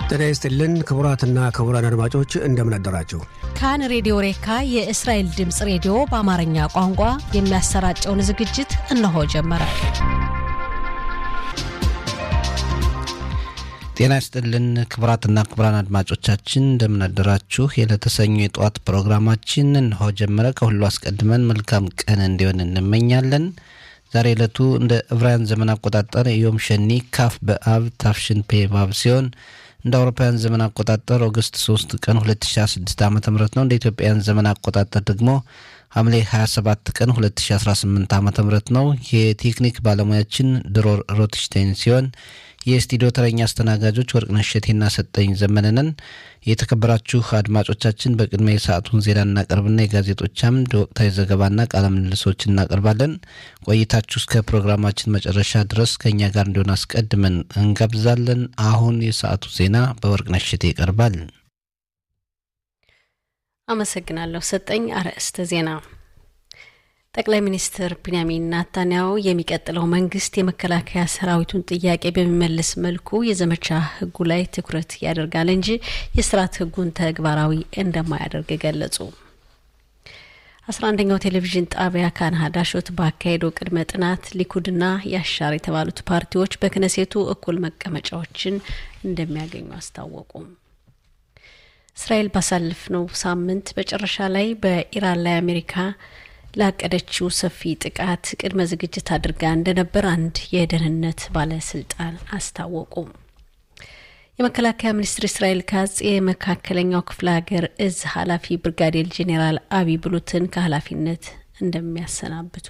ጤና ይስጥልን ክቡራትና ክቡራን አድማጮች እንደምን አደራችሁ። ካን ሬዲዮ ሬካ የእስራኤል ድምፅ ሬዲዮ በአማርኛ ቋንቋ የሚያሰራጨውን ዝግጅት እነሆ ጀመረ። ጤና ይስጥልን ክቡራትና ክቡራን አድማጮቻችን እንደምን አደራችሁ። የለተሰኙ የጠዋት ፕሮግራማችን እነሆ ጀመረ። ከሁሉ አስቀድመን መልካም ቀን እንዲሆን እንመኛለን። ዛሬ ዕለቱ እንደ ዕብራውያን ዘመን አቆጣጠር ዮም ሸኒ ካፍ በአብ ታፍሽን ፔ ባብ ሲሆን እንደ አውሮፓውያን ዘመን አቆጣጠር ኦገስት 3 ቀን 2016 ዓ ም ነው። እንደ ኢትዮጵያን ዘመን አቆጣጠር ደግሞ ሐምሌ 27 ቀን 2018 ዓ ም ነው። የቴክኒክ ባለሙያችን ድሮር ሮትሽቴን ሲሆን የስቱዲዮ ተረኛ አስተናጋጆች ወርቅነሽ እሸቴና ሰጠኝ ዘመነንን። የተከበራችሁ አድማጮቻችን በቅድሚያ የሰዓቱን ዜና እናቀርብና የጋዜጦች አምድ ወቅታዊ ዘገባና ቃለ ምልልሶች እናቀርባለን። ቆይታችሁ እስከ ፕሮግራማችን መጨረሻ ድረስ ከእኛ ጋር እንዲሆን አስቀድመን እንጋብዛለን። አሁን የሰዓቱ ዜና በወርቅነሽ እሸቴ ይቀርባል። አመሰግናለሁ ሰጠኝ። አርዕስተ ዜና ጠቅላይ ሚኒስትር ቢንያሚን ናታንያሁ የሚቀጥለው መንግስት የመከላከያ ሰራዊቱን ጥያቄ በሚመልስ መልኩ የዘመቻ ህጉ ላይ ትኩረት ያደርጋል እንጂ የስርዓት ህጉን ተግባራዊ እንደማያደርግ ገለጹ። አስራ አንደኛው ቴሌቪዥን ጣቢያ ካን ሀዳሾት ባካሄደው ቅድመ ጥናት ሊኩድና ያሻር የተባሉት ፓርቲዎች በክነሴቱ እኩል መቀመጫዎችን እንደሚያገኙ አስታወቁ። እስራኤል ባሳለፍነው ሳምንት መጨረሻ ላይ በኢራን ላይ አሜሪካ ላቀደችው ሰፊ ጥቃት ቅድመ ዝግጅት አድርጋ እንደነበር አንድ የደህንነት ባለስልጣን አስታወቁ። የመከላከያ ሚኒስትር እስራኤል ካጽ የመካከለኛው ክፍለ ሀገር እዝ ኃላፊ ብርጋዴር ጄኔራል አቢ ብሉትን ከኃላፊነት እንደሚያሰናብቱ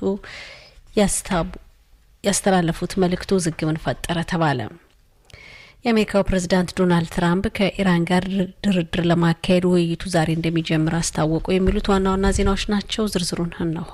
ያስተላለፉት መልእክቱ ውዝግብን ፈጠረ ተባለ። የአሜሪካው ፕሬዝዳንት ዶናልድ ትራምፕ ከኢራን ጋር ድርድር ለማካሄድ ውይይቱ ዛሬ እንደሚጀምር አስታወቁ። የሚሉት ዋና ዋና ዜናዎች ናቸው። ዝርዝሩን እነሆ።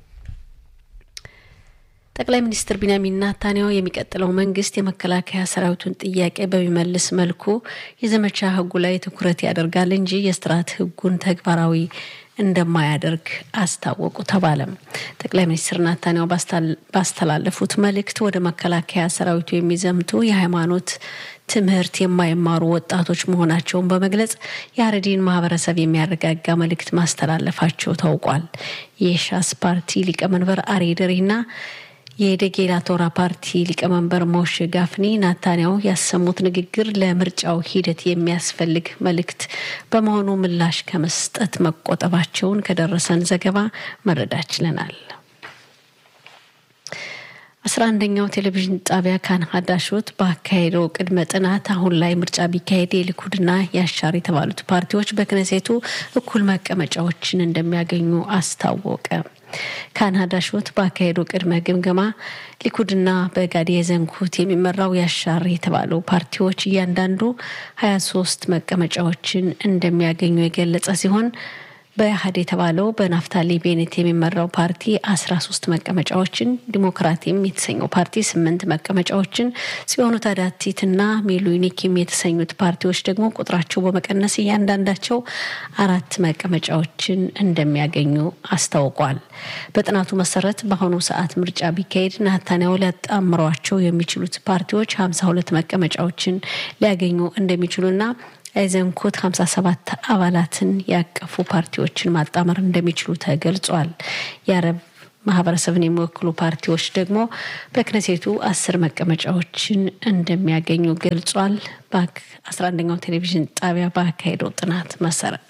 ጠቅላይ ሚኒስትር ቢንያሚን ናታንያሁ የሚቀጥለው መንግስት የመከላከያ ሰራዊቱን ጥያቄ በሚመልስ መልኩ የዘመቻ ህጉ ላይ ትኩረት ያደርጋል እንጂ የስርዓት ህጉን ተግባራዊ እንደማያደርግ አስታወቁ ተባለም። ጠቅላይ ሚኒስትር ናታንያሁ ባስተላለፉት መልእክት ወደ መከላከያ ሰራዊቱ የሚዘምቱ የሃይማኖት ትምህርት የማይማሩ ወጣቶች መሆናቸውን በመግለጽ የአረዲን ማህበረሰብ የሚያረጋጋ መልእክት ማስተላለፋቸው ታውቋል። የሻስ ፓርቲ ሊቀመንበር አሬ ደሬና የደጌላ ቶራ ፓርቲ ሊቀመንበር ሞሼ ጋፍኒ ናታንያሁ ያሰሙት ንግግር ለምርጫው ሂደት የሚያስፈልግ መልእክት በመሆኑ ምላሽ ከመስጠት መቆጠባቸውን ከደረሰን ዘገባ መረዳት ችለናል። አስራ አንደኛው ቴሌቪዥን ጣቢያ ካን ሀዳሾት ባካሄደው ቅድመ ጥናት አሁን ላይ ምርጫ ቢካሄድ የሊኩድና የአሻር የተባሉት ፓርቲዎች በክነሴቱ እኩል መቀመጫዎችን እንደሚያገኙ አስታወቀ። ካናዳ ሾት ባካሄደው ቅድመ ግምገማ ሊኩድና በጋዲ የዘንኩት የሚመራው ያሻር የተባለው ፓርቲዎች እያንዳንዱ ሀያ ሶስት መቀመጫዎችን እንደሚያገኙ የገለጸ ሲሆን በኢህአድ የተባለው በናፍታሊ ቤኔት የሚመራው ፓርቲ አስራ ሶስት መቀመጫዎችን፣ ዲሞክራቲም የተሰኘው ፓርቲ ስምንት መቀመጫዎችን ሲሆኑ ታዳቲትና ሚሉኒኪም የተሰኙት ፓርቲዎች ደግሞ ቁጥራቸው በመቀነስ እያንዳንዳቸው አራት መቀመጫዎችን እንደሚያገኙ አስታውቋል። በጥናቱ መሰረት በአሁኑ ሰዓት ምርጫ ቢካሄድ ናታንያሁ ሊያጣምሯቸው የሚችሉት ፓርቲዎች ሀምሳ ሁለት መቀመጫዎችን ሊያገኙ እንደሚችሉና አይዘንኮት 57 አባላትን ያቀፉ ፓርቲዎችን ማጣመር እንደሚችሉ ተገልጿል። የአረብ ማህበረሰብን የሚወክሉ ፓርቲዎች ደግሞ በክነሴቱ አስር መቀመጫዎችን እንደሚያገኙ ገልጿል። ባክ 11ኛው ቴሌቪዥን ጣቢያ ባካሄደው ጥናት መሰረት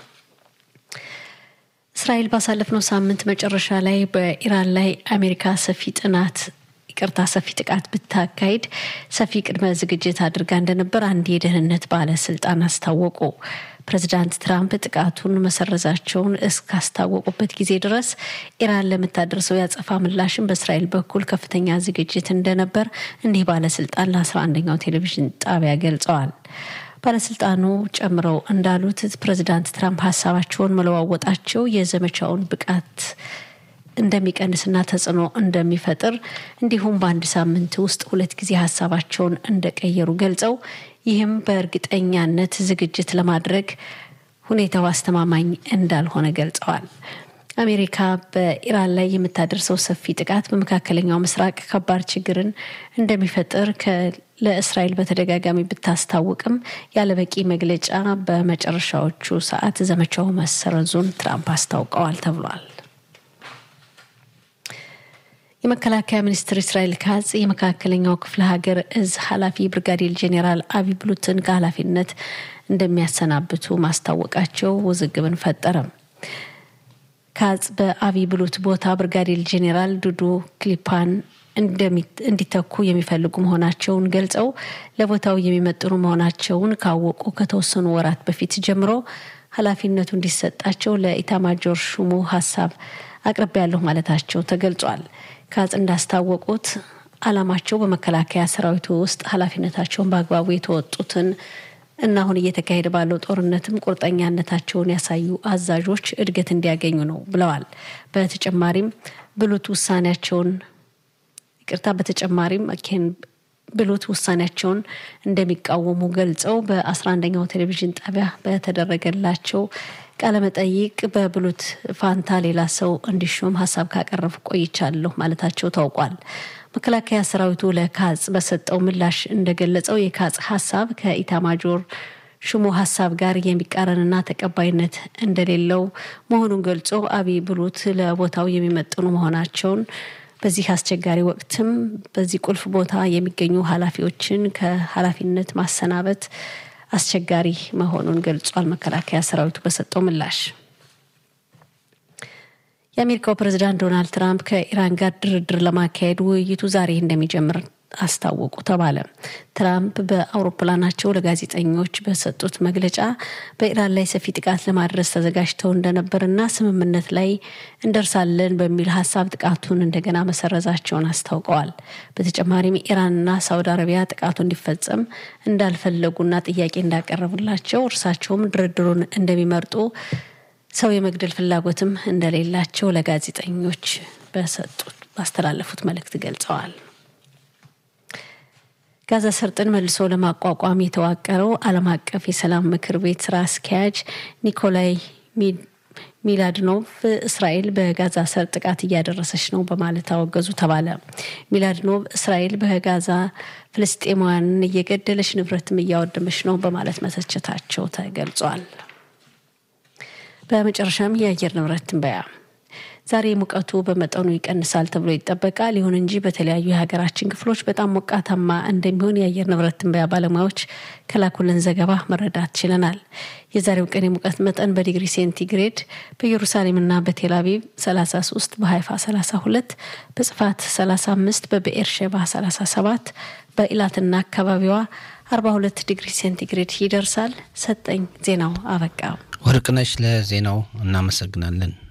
እስራኤል ባሳለፍነው ሳምንት መጨረሻ ላይ በኢራን ላይ አሜሪካ ሰፊ ጥናት ይቅርታ ሰፊ ጥቃት ብታካሄድ ሰፊ ቅድመ ዝግጅት አድርጋ እንደነበር አንድ የደህንነት ባለስልጣን አስታወቁ። ፕሬዚዳንት ትራምፕ ጥቃቱን መሰረዛቸውን እስካስታወቁበት ጊዜ ድረስ ኢራን ለምታደርሰው ያጸፋ ምላሽን በእስራኤል በኩል ከፍተኛ ዝግጅት እንደነበር እኒህ ባለስልጣን ለአስራ አንደኛው ቴሌቪዥን ጣቢያ ገልጸዋል። ባለስልጣኑ ጨምረው እንዳሉት ፕሬዚዳንት ትራምፕ ሀሳባቸውን መለዋወጣቸው የዘመቻውን ብቃት እንደሚቀንስና ተጽዕኖ እንደሚፈጥር እንዲሁም በአንድ ሳምንት ውስጥ ሁለት ጊዜ ሀሳባቸውን እንደቀየሩ ገልጸው ይህም በእርግጠኛነት ዝግጅት ለማድረግ ሁኔታው አስተማማኝ እንዳልሆነ ገልጸዋል። አሜሪካ በኢራን ላይ የምታደርሰው ሰፊ ጥቃት በመካከለኛው ምስራቅ ከባድ ችግርን እንደሚፈጥር ለእስራኤል በተደጋጋሚ ብታስታውቅም ያለበቂ መግለጫ በመጨረሻዎቹ ሰዓት ዘመቻው መሰረዙን ትራምፕ አስታውቀዋል ተብሏል። የመከላከያ ሚኒስትር እስራኤል ካጽ የመካከለኛው ክፍለ ሀገር እዝ ኃላፊ ብርጋዴር ጄኔራል አቢ ብሉትን ከኃላፊነት እንደሚያሰናብቱ ማስታወቃቸው ውዝግብን ፈጠረ። ካጽ በአቢ ብሉት ቦታ ብርጋዴር ጄኔራል ዱዱ ክሊፓን እንዲተኩ የሚፈልጉ መሆናቸውን ገልጸው ለቦታው የሚመጥኑ መሆናቸውን ካወቁ ከተወሰኑ ወራት በፊት ጀምሮ ኃላፊነቱ እንዲሰጣቸው ለኢታማጆር ሹሙ ሀሳብ አቅርቤያለሁ ማለታቸው ተገልጿል። ካጽ እንዳስታወቁት ዓላማቸው በመከላከያ ሰራዊቱ ውስጥ ኃላፊነታቸውን በአግባቡ የተወጡትን እና አሁን እየተካሄደ ባለው ጦርነትም ቁርጠኛነታቸውን ያሳዩ አዛዦች እድገት እንዲያገኙ ነው ብለዋል። በተጨማሪም ብሉት ውሳኔያቸውን ይቅርታ፣ በተጨማሪም ኬን ብሉት ውሳኔያቸውን እንደሚቃወሙ ገልጸው በአስራ አንደኛው ቴሌቪዥን ጣቢያ በተደረገላቸው ቃለመጠይቅ በብሉት ፋንታ ሌላ ሰው እንዲሾም ሀሳብ ካቀረቡ ቆይቻለሁ ማለታቸው ታውቋል። መከላከያ ሰራዊቱ ለካጽ በሰጠው ምላሽ እንደገለጸው የካጽ ሀሳብ ከኢታማጆር ሹሙ ሀሳብ ጋር የሚቃረንና ተቀባይነት እንደሌለው መሆኑን ገልጾ አብይ ብሉት ለቦታው የሚመጥኑ መሆናቸውን በዚህ አስቸጋሪ ወቅትም በዚህ ቁልፍ ቦታ የሚገኙ ኃላፊዎችን ከኃላፊነት ማሰናበት አስቸጋሪ መሆኑን ገልጿል። መከላከያ ሰራዊቱ በሰጠው ምላሽ የአሜሪካው ፕሬዚዳንት ዶናልድ ትራምፕ ከኢራን ጋር ድርድር ለማካሄድ ውይይቱ ዛሬ እንደሚጀምር አስታወቁ ተባለ። ትራምፕ በአውሮፕላናቸው ለጋዜጠኞች በሰጡት መግለጫ በኢራን ላይ ሰፊ ጥቃት ለማድረስ ተዘጋጅተው እንደነበርና ስምምነት ላይ እንደርሳለን በሚል ሀሳብ ጥቃቱን እንደገና መሰረዛቸውን አስታውቀዋል። በተጨማሪም ኢራንና ሳውዲ አረቢያ ጥቃቱ እንዲፈጸም እንዳልፈለጉና ጥያቄ እንዳቀረቡላቸው እርሳቸውም ድርድሩን እንደሚመርጡ ሰው የመግደል ፍላጎትም እንደሌላቸው ለጋዜጠኞች በሰጡት ባስተላለፉት መልእክት ገልጸዋል። ጋዛ ሰርጥን መልሶ ለማቋቋም የተዋቀረው ዓለም አቀፍ የሰላም ምክር ቤት ስራ አስኪያጅ ኒኮላይ ሚላድኖቭ እስራኤል በጋዛ ሰርጥ ጥቃት እያደረሰች ነው በማለት አወገዙ ተባለ። ሚላድኖቭ እስራኤል በጋዛ ፍልስጤማውያንን እየገደለች ንብረትም እያወደመች ነው በማለት መተቸታቸው ተገልጿል። በመጨረሻም የአየር ንብረት ትንበያ ዛሬ ሙቀቱ በመጠኑ ይቀንሳል ተብሎ ይጠበቃል። ይሁን እንጂ በተለያዩ የሀገራችን ክፍሎች በጣም ሞቃታማ እንደሚሆን የአየር ንብረት ትንበያ ባለሙያዎች ከላኩልን ዘገባ መረዳት ችለናል። የዛሬው ቀን የሙቀት መጠን በዲግሪ ሴንቲግሬድ በኢየሩሳሌምና በቴል አቪቭ 33፣ በሀይፋ 32፣ በጽፋት 35፣ በብኤርሼባ 37፣ በኢላትና አካባቢዋ 42 ዲግሪ ሴንቲግሬድ ይደርሳል። ሰጠኝ ዜናው አበቃ። ወርቅነሽ ለዜናው እናመሰግናለን።